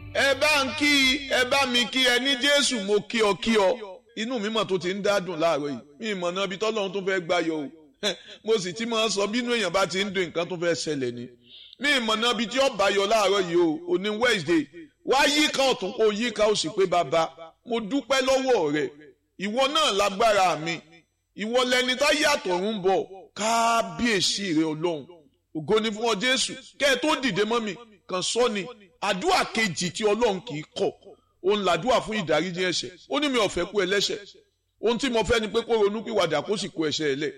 ẹ bá ń kí ẹ bá mi kí ẹ ní jésù mo kí ọ kí ọ inú mi mọ̀ tó ti ń dádùn láàárọ̀ yìí mi ìmọ̀ náà ibi tọ́lọ́run tó fẹ́ gbáyọ̀ o mo sì ti máa ń sọ bínú èèyàn bá ti ń dùn nǹkan tó fẹ́ ṣẹlẹ̀ ni mi ìmọ̀ náà ibi tí ó bá yọ láàárọ̀ yìí o òní wednesday wá yíká ọ̀tún kó yíká ó sì pé bàbá mo dúpẹ́ lọ́wọ́ rẹ̀ ìwọ náà lágbára mi ìwọ lẹni tá yàtọ̀ ń bọ̀ kábíyèsí rẹ ọlọ́run ògo ni fún ọ jésù kẹ́ ẹ tó dìde mọ́ mi kàn sọ ni àdúrà kejì tí ọlọ́run kì í kọ̀ òun làdúrà fún ìdáríjì ẹ̀ṣẹ̀ ó ní mi ò fẹ́ kú ẹlẹ́ṣẹ̀ ohun tí mo fẹ́ ni pé kó ronú pìwàdà kó sì kó ẹ̀ṣẹ̀ ẹ̀ lẹ̀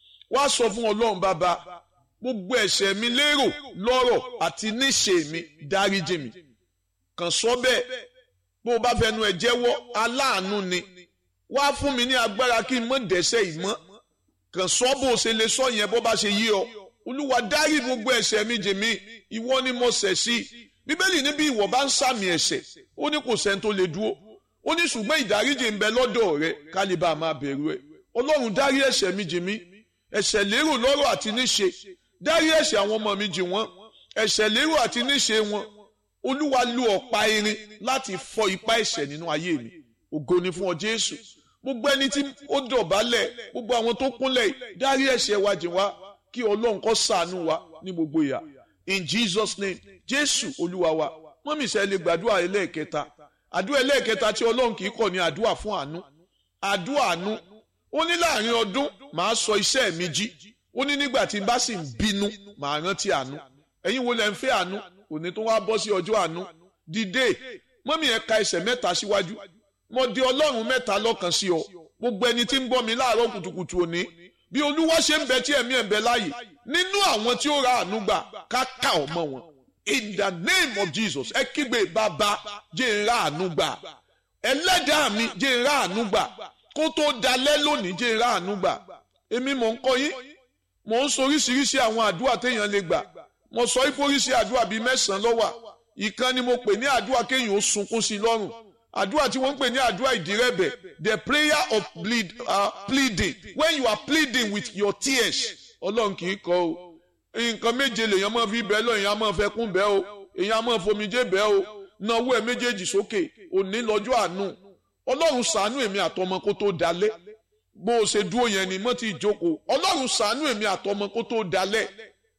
wá sọ fún ọlọ́run bàbá gbogbo ẹ̀ṣẹ̀ mi lérò lọ́rọ̀ àti níṣe mi dáríjì mi kàn sọ bẹ́ẹ̀ bó o bá fẹnu ẹ̀ jẹ́wọ́ aláàánú ni wá fún mi ní agbára kí n mọ̀ dẹ́ṣẹ̀ ìmọ̀ kàn sọ bó o ṣe lè sọ yẹn bó bá ṣe yí ọ olúwa dárí gbogbo ẹ̀ṣẹ̀ mi jì mí ìwọ ni mo ṣẹ̀ sí bíbélì níbi ìwọ bá ń sàmì ẹ̀ṣẹ̀ ó ní kò sẹ́ni tó lè dúró ó ní ṣùgbọ́n ìdáríjì ń bẹ lọ́dọ̀ rẹ kálíbà máa bẹ̀rù ẹ ọlọ́run dárí ẹ̀ṣẹ̀ mi jì mí ẹ̀ṣẹ̀ lérò lọ́rọ̀ àti níṣe dárí ẹ̀ṣẹ̀ àwọn ọmọ mi jì wọ́n ẹ̀ṣẹ̀ lérò àti níṣe wọn olúwa lu ọ̀pá irin láti fọ́ ipá ẹ̀ṣẹ̀ nínú ayé mi ògo ni fún ọ jésù gbogbo ẹni tí ó dọ̀bálẹ̀ gbogbo àwọn tó kúnlẹ̀ dárí ẹ̀ṣẹ̀ wa jì wá kí ọlọ́run kó ṣàánú wa ní gbogbo ìyà in jesus name jésù olúwa wa mọ́mí sẹ́ lè gbàdúrà ẹlẹ́ẹ̀kẹta àdúrà ẹlẹ́ẹ̀kẹta tí ọlọ́run kì í kọ̀ ní àdúrà fún àánú àdúrà àánú ó ní láàrin ọdún màá sọ iṣẹ́ mi jí ó ní nígbà tí n bá sì ń bínú màá rántí àánú ẹ̀yin wo lẹ ń fẹ́ àánú òní tó wá bọ́ sí ọjọ́ àánú dìde mọ́mí ẹ̀ ka ẹsẹ̀ mẹ́ta síwájú mo di ọlọ́run mẹ́ta lọ́kàn sí ọ gbogbo ẹni tí ń bọ́ mi láàárọ̀ kùtùkùtù òní bí olúwa ṣe ń bẹ tí ẹ̀mí ẹ̀ ń bẹ láàyè nínú àwọn tí ó ra àánú gbà ká ká ọmọ wọn in the name of jesus ẹ kígbe bàbá jẹ́ ń ra àánú gbà ẹlẹ́dàá mi jẹ́ ń ra àánú gbà kó tó dalẹ́ lónìí jẹ́ ń ra àánú gbà èmi mò ń kọ́ yín mò ń sọ oríṣiríṣi àwọn àdúrà téèyàn lè gbà mo sọ ìforíṣi àdúrà bíi mẹ́sàn-án lọ́wà ìkan ni mo pè ní àdúrà kéèyàn ó sunkún sí lọ́rùn àdúrà tí wọ́n ń pè ní àdúrà ìdírẹ́bẹ̀ the prayer of plead, uh, pleading when you are pleading with your tears ọlọ́run kì í kọ́ o nǹkan méje lèèyàn máa fi bẹ́ẹ̀ lọ èèyàn máa fẹ́ kún bẹ́ẹ̀ o èèyàn máa fomijé bẹ́ẹ̀ o náwó ẹ̀ méjèèjì sókè òní lọ́jọ́ àánú ọlọ́run ṣàánú èmi àtọmọ kó tó dalẹ̀ bó o ṣe dúró yẹn ni mọ́ ti jókòó ọlọ́run ṣàánú èmi àtọmọ kó tó dalẹ̀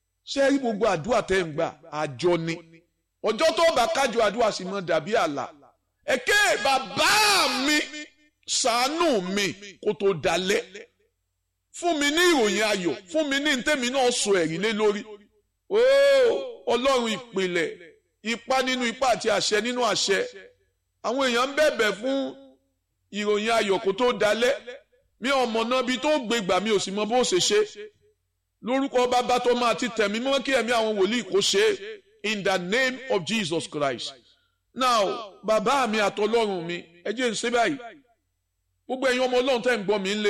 ṣé rí gbogbo àdúrà tẹ́ ń gbà àjọ ni ọjọ́ tó bá kájọ àdúrà sì mọ́ dàbí àlà ẹ̀kẹ́ bàbá mi ṣàánú mi kó tó dalẹ̀ fún mi ní ìròyìn ayọ̀ fún mi ní ntẹ́mi náà sọ ẹ̀rí lé lórí ooo ọlọ́run ìpìlẹ̀ ipá nínú ipá àti àṣẹ nínú àṣẹ àwọn èèyàn ń bẹ̀bẹ̀ fún ìròyìn ayọ̀ kó tó dalẹ̀ mi ò mọ̀ náà bí tó gbé gbà mi ò sì mọ bó ṣe ṣe lórúkọ bàbá tó máa ti tẹ̀mí mọ́ kí ẹ̀mí àwọn wòlíì kó ṣe é in the name of Jesus Christ now bàbá mi àtọlọ́run mi ẹ jẹ́ ń ṣe báyìí gbogbo ẹ̀yin ọmọ ọlọ́run tẹ́ ń gbọ́ mi ń lé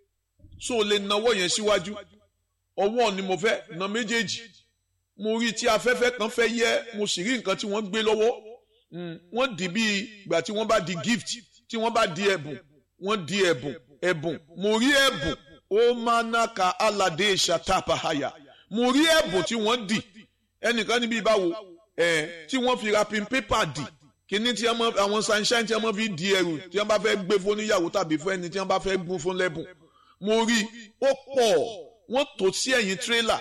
so o lè nawọ́ yẹn síwájú ọwọ́ ni mo fẹ́ na méjèèjì mo rí tí afẹ́fẹ́ kan fẹ́ yẹ mo sì rí nǹkan tí wọ́n gbé lọ́wọ́ wọ́n di bí ìgbà tí wọ́n bá di gift tí wọ́n bá di ẹ̀bùn wọ́n di ẹ̀bùn ẹ̀bùn mo rí ẹ̀bùn ó máa ná ka aládé ṣàtàpàhàyà mo rí ẹ̀bùn tí wọ́n dì ẹnìkan níbi ìbáwo ẹ̀ tí wọ́n fi wrapping paper dì kíní tí àwọn sunshine tí wọ́n fi di ẹrù tí wọ́n bá fẹ́ gbé fún níyàwó tàbí fún ẹni tí wọ́n bá fẹ́ gún fún lẹ́bùn mo rí ó pọ̀ wọ́n tò sí ẹ̀yìn tírélà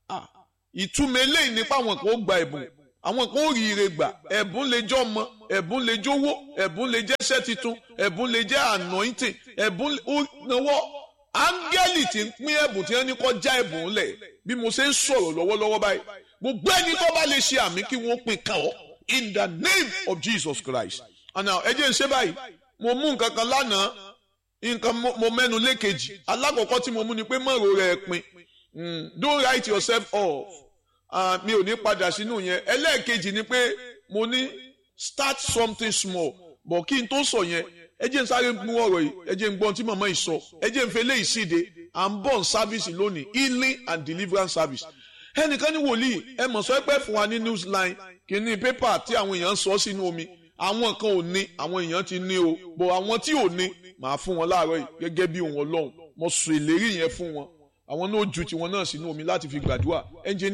ìtumọ̀ eléyìí nípa àwọn kan ó gba ẹ̀bùn àwọn kan ó rí ire gbà ẹ̀bùn lè jẹ́ ọmọ ẹ̀bùn lè jówó ẹ̀bùn lè jẹ́ iṣẹ́ tuntun ẹ̀bùn lè jẹ́ anointing ẹ̀bùn ó náwó áńgẹ́lì tí ń pín ẹ̀bùn tí wọ́n ní kọ́ já ẹ̀bùn lẹ̀ bí mo ṣe ń sọ̀rọ̀ lọ́wọ́lọ́wọ́ báyìí gbogbo ẹni tó bá lè ṣe àmì kí wọ́n pín kàn ọ́ in the name of Jesus Christ and now ẹ jẹ́ ń ṣe báyìí mo mú nǹkan kan lánàá nǹkan mo mẹ́nu lékejì alákọ̀ọ́kọ́ tí mo mú ni pé mọ̀rọ̀ rẹ̀ pin don't write yourself off mi ò ní padà sínú yẹn ẹlẹ́ẹ̀kejì ni pé mo ní start something small bọ̀ kí n tó sọ yẹn ẹ jẹ́ n sáré mú ọ̀rọ̀ yìí ẹ jẹ́ n gbọ́n tí màmá yìí sọ ẹ jẹ́ n fẹ́ lé ìsíde à ń bọ̀ service lónìí healing and deliverance service ẹnìkan ní wòlíì ẹ mọ̀ sọ pé fún wa ní newsline kìíní pépà tí àwọn èèyàn ń sọ sínú omi àwọn kan ò ní àwọn èèyàn ti ní o bọ̀ àwọn tí ò ní màá fún wọn láàárọ̀ yìí gẹ́gẹ́ bí òun ọlọ́run mo sọ ìlérí yẹn fún wọn àwọn náà ju tiwọn náà sínú omi láti fi gbàdúrà ẹnjìníà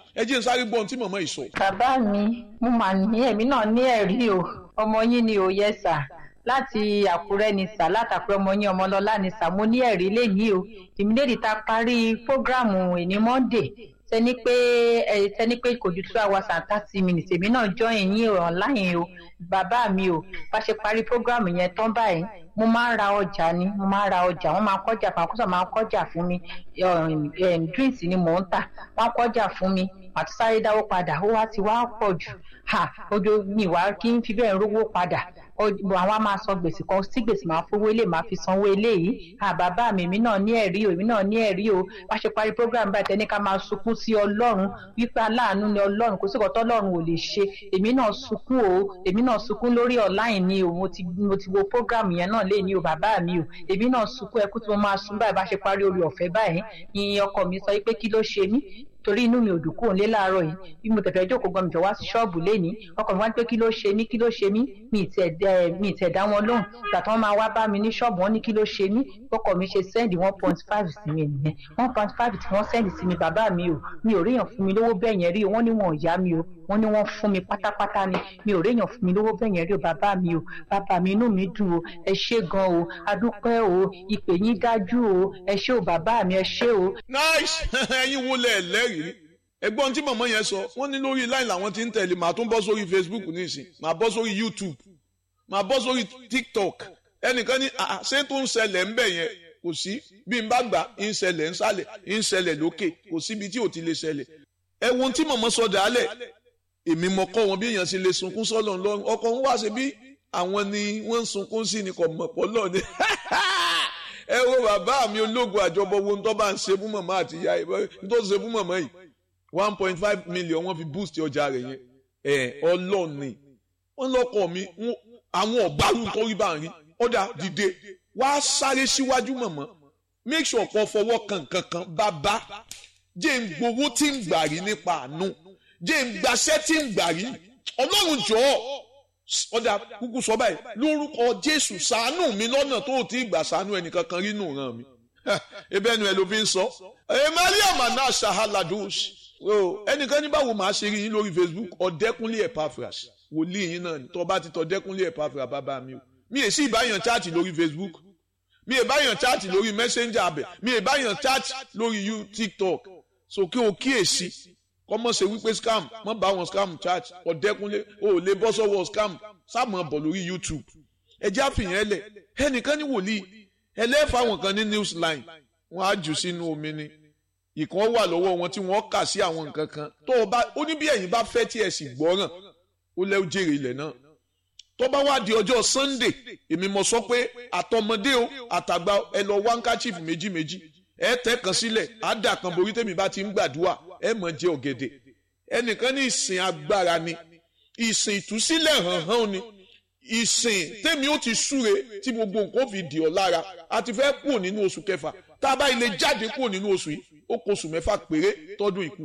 ẹ jẹ́ n sáré gbọ́ ohun tí màmá yìí sọ. bàbá mi mo mà ní èmi náà ní ẹ̀rí o ọmọ yín ni ò yẹ sà láti àkúrẹ́ ni sà látàkúrẹ́ ọmọ yín ọmọlọ́lá ni sà mo ní ẹ̀rí lẹ́yìn o ìmídèdì ta parí fógráàmù ìní monday tẹni pé ẹ tẹni pé kò ju two hours and thirty minutes èmi náà join yín online o bàbá mi o bá ṣe parí fógráàmù yẹn tán báyìí mo máa ń ra ọjà ni mo máa ń ra ọjà wọn máa ń kọjà fún akọsọ máa ń kọjà fún mi drinks ni mò ń tà wọn ń kọjà fún mi àti sáré dáwó padà ó wá ti wá pọ̀ jù ha ojú mi wá kí n fi bẹ́ẹ̀ rówó padà àwọn á máa san gbèsè kan sí gbèsè máa fowó ilé máa fi sanwó eléyìí à bàbá mi èmi náà ní ẹ̀rí o èmi náà ní ẹ̀rí o bá ṣe parí program báyìí tẹ́ni ká máa sunkún sí ọlọ́run wípé aláàánú ni ọlọ́run kò sí ọ̀tọ́ ọlọ́run ò lè ṣe èmi náà sunkún o èmi náà sunkún lórí online ni o mo ti mo ti wo program yẹn náà lé ní o bàbá mi o èmi náà sunkún ẹkú tí mo máa sun báyìí bá ṣe parí orí ọ̀fẹ́ báyìí ìyẹn ọkọ mi sọ pé kí ló ṣe mí torí inú mi ò dùn kúrò nílé láàárọ̀ yìí bí mo tẹ̀fẹ̀ jókòó gan mi jọ wá sí ṣọ́ọ̀bù lénìí ọkọ mi wá pé kí ló ṣe mí kí ló ṣe mí mi ì tẹ̀ dá wọn lóhùn ìgbà tí wọ́n máa wá bá mi ní ṣọ́ọ̀bù wọn ní kí ló ṣe mí ọkọ mi ṣe sẹ́ndì one point five sí mi nìyẹn one point five tí wọ́n sẹ́ndì sí mi bàbá mi o mi ò ríyàn fún mi lówó bẹ́ẹ̀ yẹn rí o wọ́n ní wọn ò yá mi o wọ́n ní wọ́n fún mi pátápátá ni mi ò ríyàn fún mi lówó bẹ́ẹ̀ yẹn rí o bàbá mi o bàbá mi inú mi dùn o ẹ ṣé gan o adúpẹ́ o ìpè yín dájú o ẹ ṣé o bàbá mi ẹ ṣé o. nice ẹ̀yin wo lẹ lẹ́rìí ẹ̀gbọ́n tí mọ̀mọ́ yẹn sọ wọ́n ní lórí line làwọn ti ń tẹ̀lé màá tún bọ́ sórí facebook nísìn màá bọ́ sórí youtube màá bọ́ sórí tiktok ẹnìkan ní ṣé tó ń ṣẹlẹ̀ ń bẹ̀ yẹn kò sí bí n bá gbà ń ṣẹlẹ̀ ń sálẹ̀ ń ṣẹlẹ̀ lókè kò síbi tí ò ti lè ṣẹlẹ̀ ẹ wo tí mọ̀mọ́ sọ dàálẹ̀ èmi mọ̀ kọ́ wọn bí èèyàn ṣe lè sunkún sọ́lọ̀ ńlọrun ọkọ̀ wọn wá ṣe bí àwọn ni wọ́n ń sunkún sí ni kò mọ̀ pọ̀ lọ́ọ̀ ni ẹ wo bàbá mi ológun àjọbọ wo ń tọ́ bá ń ṣe fún mọ̀mọ́ àti ìyá ẹ̀ ń tó ṣe fún mọ̀mọ́ yìí one point five million wọ́n fi boost ọjà rẹ̀ yẹn ẹ ọlọ́ọ̀ni wọ́n lọ́kọ̀ mi àwọn ọ̀gbárù tó rí bá ń rí ọ̀dà dìde wá sáré síwájú mọ̀mọ́ make sure kó fọwọ́ kan kankan bàbá jẹ́ ń gbowó tí ń gbà rí nípa àánú jẹ́ ń gbaṣẹ́ tí ń gbà rí ọlọ́run jọ̀ọ́ ọ̀dà kúkú sọ báyìí lórúkọ jésù ṣàánú mi lọ́nà tó o ti gbà ṣàánú ẹnìkankan rí nù ràn mí ebe ẹnu ẹ ló fi ń sọ ẹ mariam náà ṣahaladush ẹnìkan ní báwo máa ṣe rí yín lórí facebook ọ̀dẹ́kúnlé epaphras wòlíì yín náà tó bá ti tọ́ ọ̀dẹ́kúnlé epaphras bàbá mi o mi è sí ìbáyàn chaati lórí facebook mi è báyàn chaati lórí messenger abẹ mi è báyàn chaati lórí you tiktok so kí o kíyèsí kọ́mọ̀ ṣe wípé scam mọ́ bá wọn scam chaati ọ̀dẹ́kúnlé o ò lè bọ́ sọ́wọ́ scam sáàmù bọ̀ lórí youtube ẹjẹ́ àfihàn ẹlẹ̀ ẹnìkan ní wòlíì ẹlẹ́fà wọn kan ní newsline wọn á jù sínú omi ni ìkan wà lọ́wọ́ wọn tí wọ́n kà sí àwọn nǹkan kan tó o bá ó ní bí ẹ̀yin bá fẹ́ tí ẹ sì gbọ́ràn ó lẹ́ jèrè ilẹ̀ náà tó bá wá di ọjọ́ sunday èmi mọ̀ sọ pé àtọmọdé o àtàgbà ẹ lọ wá handkerchief méjì méjì ẹ tẹ́ kan sílẹ̀ á dà kan borí tèmi bá ti ń gbàdúrà ẹ mọ̀ jẹ ọ̀gẹ̀dẹ̀ ẹnìkan ní ìsìn agbára ni ìsìn ìtúsílẹ̀ hàn hàn ni ìsìn tèmi ó ti súre tí gbogbo nǹkan fi dì ọ́ lára a ti fẹ́ kúrò nínú oṣù kẹfà tá a bá ilé jáde kúrò nínú oṣù yìí ó kó oṣù mẹ́fà péré tọ́dún ìkú.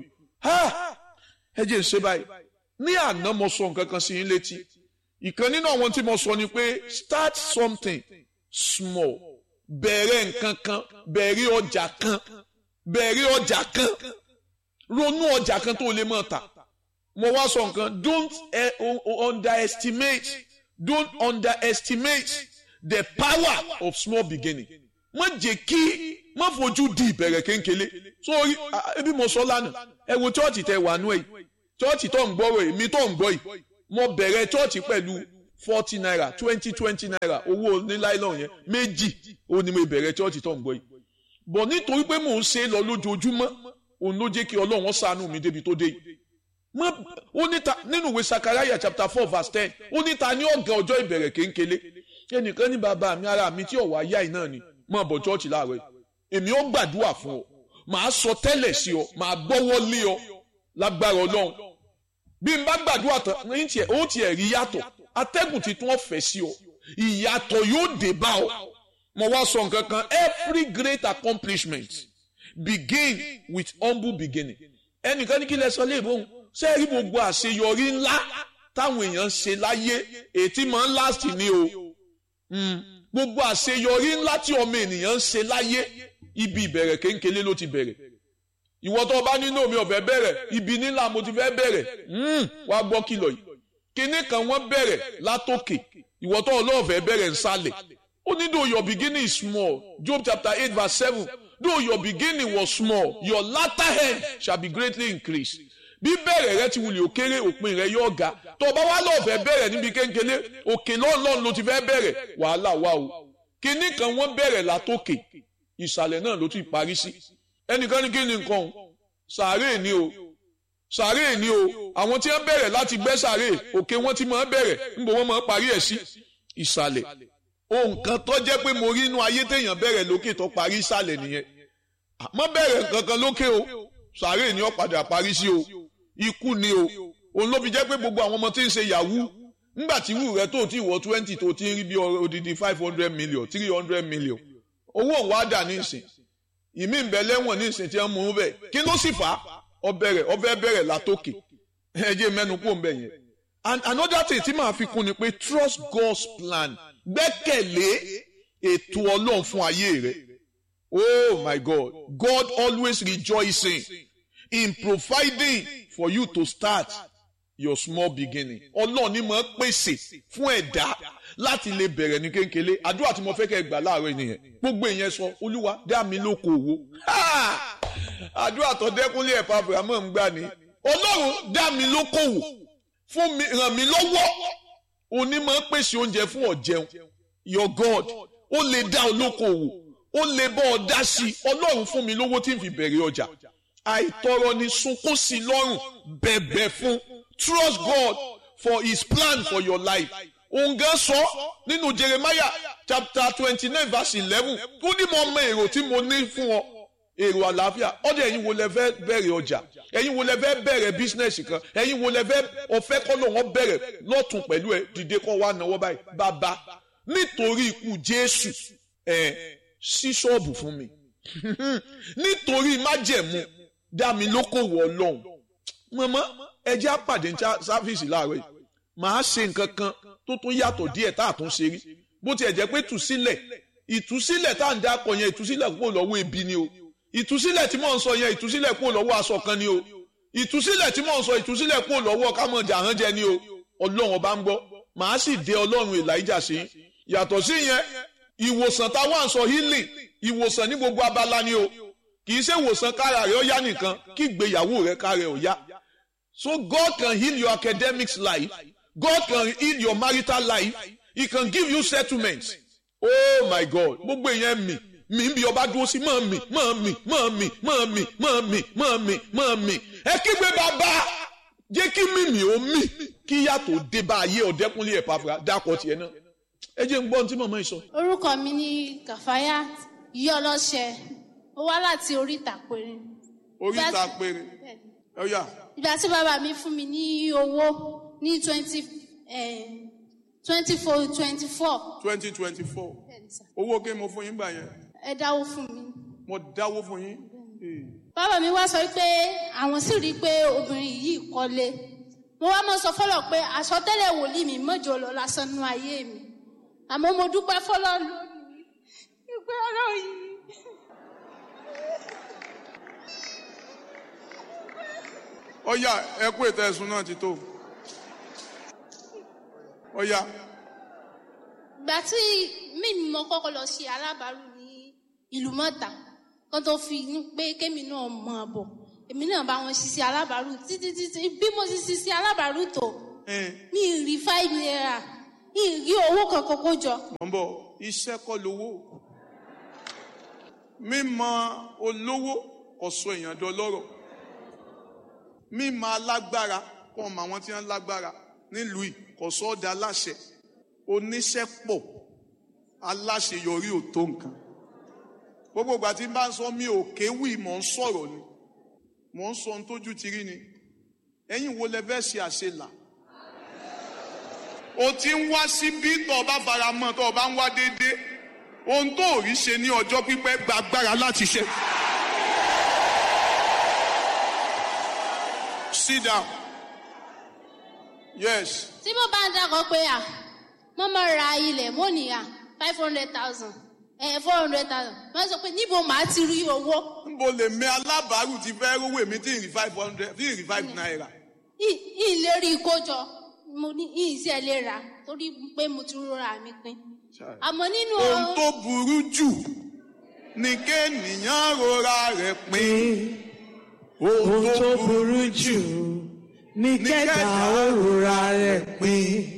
ẹ jẹ́ ṣe báyìí ní àná mo sọ nǹkan kan sí yín létí ìkan nínú àwọn tí mo sọ ni pé start something small bẹ̀rẹ̀ nǹkan kan bẹ̀rẹ̀ ọjà kan bẹ̀rẹ̀ ọjà kan ronú ọjà kan tó lè mọ̀ ta mo wá sọ nǹkan don't underestimate don't underestimate the power of small beginning má jẹ́ kí má fojú di ìbẹ̀rẹ̀ kéńkélé sórí ebi mo sọ lánàá ẹ wo chọ́ọ̀chì tẹ wà nú ẹ̀ chọ́ọ̀chì tó ń gbọ́rọ̀ èmi tó ń gbọ́ yìí mo bẹ̀rẹ̀ chọ́ọ̀chì pẹ̀lú forty naira twenty twenty naira owó oníláìlọ́n yẹn méjì ó ní mo bẹ̀rẹ̀ chọ́ọ̀chì tó ń gbọ́ yìí bọ̀ nítorí pé mò ń ṣe é lọ lójoojúmọ́ òun ló jẹ́ kí ọlọ́run ṣàánú mi débi tó dé yìí ó níta nínú ìwé sakaraya chapter four verse ten ó níta ní ọ̀gá ọjọ́ ìbẹ̀rẹ̀ kéńkélé ẹnìkan ní bàbá mi ara mi tí ọ̀wá yá iná ni mọ̀ bọ̀ chọ́ọ̀chì láàárọ̀ èmi ó gbàdúrà fún ọ màá sọ tẹ́lẹ̀ sí ọ màá gbọ́wọ́ lé ọ lágbára ọlọ́run bí n bá gbàdúrà tán ní tiẹ̀ ó tiẹ̀ rí yàtọ̀ atẹ́gùn titun ọ̀fẹ́ sí ọ ìyàtọ̀ yóò dé bá ọ mo wá sọ nǹkan kan every great accomplishment begin with humble beginning ẹnìkan ní kí lẹ sọ léèbó òun ṣé rí gbogbo àṣeyọrí ńlá táwọn èèyàn ń ṣe láyé ètí máa ń last ni o gbogbo àṣeyọrí ńlá tí ọmọ ènìyàn ń ṣe láyé ibi ìbẹ̀rẹ̀ kéńkélé ló ti bẹ̀rẹ̀ ìwọ tó o bá nínú mi ọ̀fẹ́ bẹ̀rẹ̀ ibi nílà mo ti fẹ́ bẹ̀rẹ̀ wá gbọ́ kìlọ̀ yìí kinní kan wọ́n bẹ̀rẹ̀ látòkè ìwọ tó ọlọ́ọ̀fẹ́ bẹ̀rẹ̀ nsàlẹ̀ ó ní though your beginning is small Job chapter eight verse seven though your beginning was small your latter end shall be greatly increased bí bẹ̀rẹ̀ rẹ ti wulẹ̀ òkèrè òpin rẹ yóò ga tó o bá wá lọ́ọ̀fẹ́ bẹ̀rẹ̀ níbi kéńkélé òkè lọ́ọ̀lọ́ọ̀ ló ti fẹ́ bẹ̀rẹ̀ wàhálà wà o kinní kan wọ́n bẹ̀rẹ̀ látòkè ìsàlẹ̀ náà ló ti parí sí ẹnìkan ní kí ni nǹkan sàárè ni o sàárè ni o àwọn tí wọ́n bẹ̀rẹ̀ láti gbẹ́ sàárè òkè wọn ti máa bẹ̀rẹ̀ níbo wọ́n máa parí ẹ̀ sí ìsàlẹ̀ ohun kan tó jẹ́ pé mo rí inú ayé téèyàn bẹ̀rẹ̀ lókè tó parí ìsàlẹ̀ nìyẹn àmọ́ bẹ̀rẹ̀ kankan lókè o sàárè ni ó padà parí sí o ikú ni o òun ló fi jẹ́ pé gbogbo àwọn ọmọ tí ń ṣe yahoo ńgbà tí wù rẹ tó ti wọ twenty tó ti ń rí bí odidi five hundred million three hundred million owó òun wá dà ní ìsìn ìmí ń bẹ lẹ́wọ̀n ní ìsìn tí wọ́n mú un bẹ̀ kí ló sì fà á ọbẹ̀rẹ̀ ọbẹ̀ bẹ̀rẹ̀ látòkè ẹ̀jẹ̀ mẹ́nu kó ń bẹ̀ yẹn and another thing tí màá fi kún ni pé trust God's plan gbẹ́kẹ̀lé ètò ọlọ́run fún ayé rẹ oh my God God always rejoicing in providing for you to start your small beginning ọlọ́run ni mo pèsè fún ẹ̀dá láti lè bẹ̀rẹ̀ ní kéńkélé àdúrà tí mo fẹ́ kẹ́ gbà láàárọ̀ nìyẹn gbogbo ìyẹn sọ olúwa dá mi lóko òwò àdúrà tó dẹ́kunlé ẹ̀fà abrahamu ń gbà ní ọlọ́run dá mi lóko òwò fún mi ràn mí lọ́wọ́ onímọ̀ pèsè oúnjẹ fún ọ̀jẹun your God ó lè dá olóko òwò ó lè bọ́ ọ dá sí ọlọ́run fún mi lówó tí n fi bẹ̀rẹ̀ ọjà àìtọrọ ni sunkún sí lọ́rùn bẹ̀bẹ̀ fún trust God for his plan for your life òun gan sọ nínú Jeremiah chapter twenty nine verse eleven ó ní mo mọ èrò tí mo ní fún ọ èrò àlàáfíà ọdẹ ẹ̀yin wo lẹ fẹ́ bẹ̀rẹ̀ ọjà ẹ̀yin wo lẹ fẹ́ bẹ̀rẹ̀ bísínẹsì kan ẹ̀yin wo lẹ fẹ́ ọfẹ kọlọ wọn bẹ̀rẹ̀ lọtún pẹ̀lú ẹ dìde kọ wá náwó báyìí bàbá nítorí ikú Jésù ẹ ṣí ṣọ́ọ̀bù fún mi nítorí májẹ̀mú dá mi lókòwò Ọlọ́run mọmọ ẹ jẹ́ àpàdé ní sáfíìsì láàárọ̀ yìí màá ṣe nǹkan kan tó tún yàtọ̀ díẹ̀ tá a tún ṣe rí bó tiẹ̀ jẹ́ pé tùsílẹ̀ ìtúsílẹ̀ tá à ń dákọ̀ yẹn ìtúsílẹ̀ kúrò lọ́wọ́ ebi ni o ìtúsílẹ̀ tí mò ń sọ yẹn ìtúsílẹ̀ kúrò lọ́wọ́ aṣọ kan ni o ìtúsílẹ̀ tí mò ń sọ ìtúsílẹ̀ kúrò lọ́wọ́ kámọ̀ jàrán jẹ ni o ọlọ́run ọba ń gbọ́ màá sì dé ọlọ́run Èlíjà sí yàtọ̀ sí yẹn ìwòsàn táwọn à ń sọ healing ìwòsàn ní gbogbo abala ni o kì í ṣe ìwòsàn kára rẹ ó yá nìkan kí ìgbéyàwó rẹ kára rẹ ó yá so God can heal your academics life God can heal your marital life he can give you settlements oh my God gbogbo èèyàn mi mi bí ọba dúró sí mọ́ mi mọ́ mi mọ́ mi mọ́ mi mọ́ mi mọ́ mi mọ́ mi ẹ kígbe bàbá jẹ́ kí mímì ó mì kí yàtọ̀ dé bá ayé ọ̀dẹ́kúnlé ẹ̀ pàfà dákọ̀ tiẹ̀ náà ẹ jẹ́ ń gbọ́ ohun tí màmá yìí sọ. orúkọ mi ní kàfáyà yí ọlọ́ṣẹ ó wá láti oríta péré. oríta péré ọ̀yà. ìgbà tí bàbá mi fún mi ní owó ní twenty twenty four twenty four. twenty twenty four owó kí mo fún yín gbà yẹn ẹ dáwó fún mi. mo dáwó fún yín. bàbá mi wá sọ pé àwọn sì rí i pé obìnrin yìí kọ́lé mo wá mọ sọ fọlọ pé àsọtẹ́lẹ̀ wòlíì mi mọjọ lọ lásán nú ayé mi àmọ́ mo dúpẹ́ fọlọ lónìí ìpè ọ̀rọ̀ yìí. ọ̀yà ẹ kú ètò ẹ̀sùn náà ti tó ọ̀yà. ìgbà tí mímí mo kọ́kọ́ lọ ṣe alábàárù ní ìlú mọ́ta kan tó fi ní pé kémi náà mọ̀ ọ́ bọ̀ èmi náà bá wọn ṣiṣẹ́ alábàárù títí títí bí mo ti ṣiṣẹ́ alábàárù tó mi ì rí five naira mi ì rí owó kankan kó jọ. mọ̀ ń bọ̀ iṣẹ́ kọ́ lówó mímọ̀ olówó kò sọ èèyàn dọlọ́rọ̀ mímọ̀ alágbára kọ́ ọmọ àwọn tí wọ́n lágbára nílùú yìí kò sọ ọ́ da aláṣẹ oníṣẹ́ pọ̀ aláṣeyọrí ò tó nǹkan gbogbo ìgbà tí n bá ń sọ mi ò kéwì mò ń sọ̀rọ̀ ni mò ń sọ ohun tójú ti rí ni ẹ̀yin wo lẹ fẹ́ ṣe àṣelà o ti ń wá síbí tó o bá fara mọ́ tó o bá ń wá déédéé ohun tó ò rí ṣe ní ọjọ́ pípẹ́ gba agbára láti ṣe. sit down yes tí mo bá ń dákọ̀ pé à mo máa ra ilẹ̀ mo ní à five hundred thousand ẹ four hundred thousand wọ́n sọ pé níbo màá ti rí owó nbo lè mi alábàárù ti fẹ́ rówó èmi tí ì rí five hundred tí ì rí five naira. Ì- ìlérí ìkójọ mo ní ìṣe lè rà torí pé mo ti rọra mi pin àmọ́ nínú ohun tó burú jù ni kéènìyàn rora rẹ̀ pin. ohun tó burú jù ní kẹta òrora rẹ̀ pin.